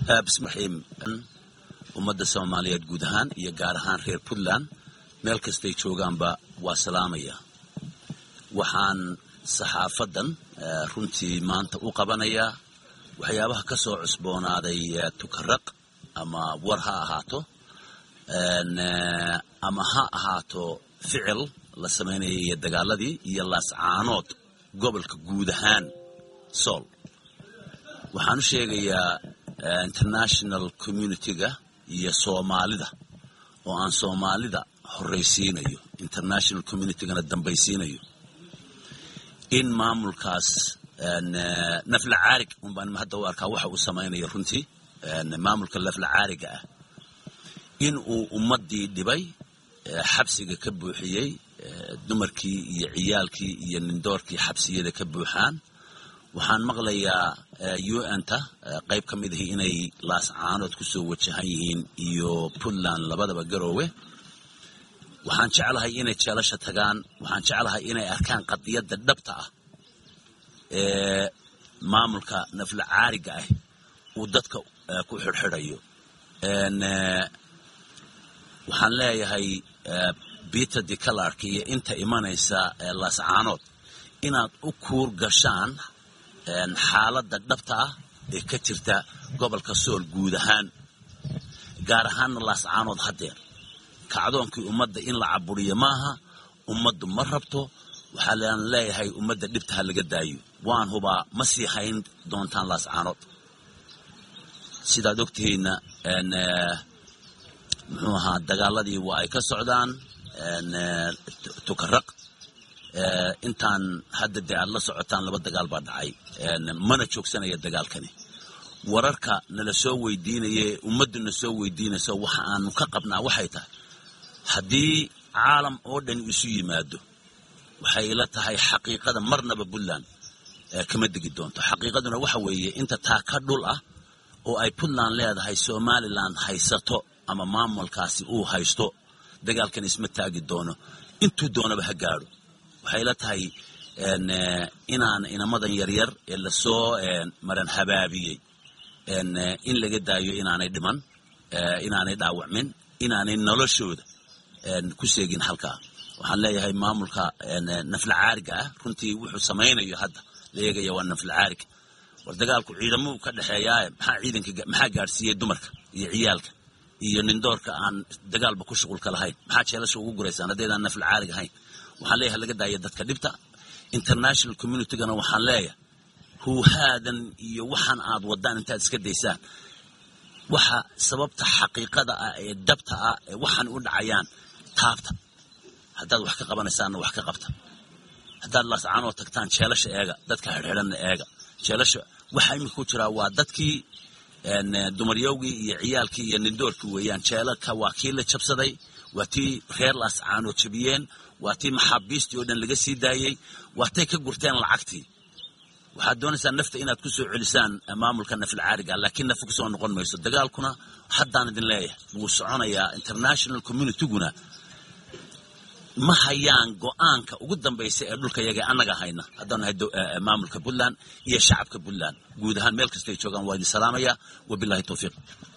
bismixiim ummadda soomaaliyeed guud ahaan iyo gaar ahaan reer puntland meel kastay joogaanba waa salaamaya waxaan saxaafaddan runtii maanta u qabanayaa waxyaabaha ka soo cusboonaaday tukaraq ama war ha ahaato ama ha ahaato ficil la samaynaya iyo dagaaladii iyo laascaanood gobolka guud ahaan sool waxaan u sheegayaa international communitiga iyo soomaalida oo aan soomaalida horraysiinayo international communitygana dambaysiinayo in maamulkaas nafla caarig unbaan hadda u arkaa waxa uu samaynayo runtii maamulka nafla caariga ah in uu ummaddii dhibay xabsiga ka buuxiyey dumarkii iyo ciyaalkii iyo nindoorkii xabsiyada ka buuxaan waxaan maqlayaa un-ta qayb ka mid ahi inay laascaanood ku soo wajahan yihiin iyo puntland labadaba garoowe waxaan jeclahay inay jeelasha tagaan waxaan jeclahay inay arkaan qadiyadda dhabta ah ee maamulka nafla caariga ah uu dadka ku xidhxidhayo waxaan leeyahay peter de calark iyo inta imanaysa laascaanood inaad u kuur gashaan xaaladda dhabta ah ee ka jirta gobolka sool guud ahaan gaar ahaanna laascaanood haddeer kacdoonkii ummadda in la caburiyo maaha ummaddu ma rabto waxaa laan leeyahay ummadda dhibta ha laga daayo waan hubaa ma sii hayn doontaan laascaanood sidaad ogtihiinna muxuu ahaa dagaaladii waa ay ka socdaan tukaraq intaan hadda dee aad la socotaan laba dagaal baa dhacay mana joogsanaya dagaalkani wararka nala soo weydiinaye ummaddu na soo weydiinayso waxa aanu ka qabnaa waxay tahay haddii caalam oo dhan isu yimaado waxay ila tahay xaqiiqada marnaba puntland kama degi doonto xaqiiqaduna waxa weeye inta taa ka dhul ah oo ay puntland leedahay somalilan haysato ama maamulkaasi uu haysto dagaalkan isma taagi doono intuu doonaba ha gaadho waxay la tahay inaan inamadan yaryar ee lasoo maran habaabiyey in laga daayo inaanay dhiman inaanay dhaawacmin inaanay noloshooda ku seegin halkaa waxaan leeyahay maamulka nafla caariga ah runtii wuxuu samaynayo hadda la eegaya waa nafla caarig war dagaalku ciidamuu ka dhexeeyaaye maxaa ciidanka maxaa gaadhsiiyey dumarka iyo ciyaalka iyo nindoorka aan dagaalba ku shuqulka lahayn maxaa jeelasha ugu guraysaan haddaydaan nafla caarig ahayn waxaan leeyahay laga daaya dadka dhibta international communitygana waxaan leeyahay huuhaadan iyo waxaan aad wadaan intaad iska daysaan waxa sababta xaqiiqada ah ee dabta ah ee waxaan u dhacayaan taabta haddaad wax ka qabanaysaanna wax ka qabta haddaad laascaanoo tagtaan jeelasha eega dadka xidhxidhanna eega jeelasha waxa iminka ku jiraa waa dadkii dumaryowgii iyo ciyaalkii iyo nindoorkii weeyaan jeelaka waa kii la jabsaday waa tii reer laascaanoo jabiyeen waa tii maxaabiistii oo dhan laga sii daayey waa tay ka gurteen lacagtii waxaad doonaysaa nafta inaad ku soo celisaan maamulka nafla caariga laakiin nafa kusoo noqon mayso dagaalkuna haddaan idin leeyahay wuu soconayaa international communityguna ma hayaan go-aanka ugu dambaysa ee dhulka yaga annaga hayna haddaan nahay maamulka puntland iyo shacabka puntland guud ahaan meel kastay joogaan waa idin salaamaya wabilahi towfiiq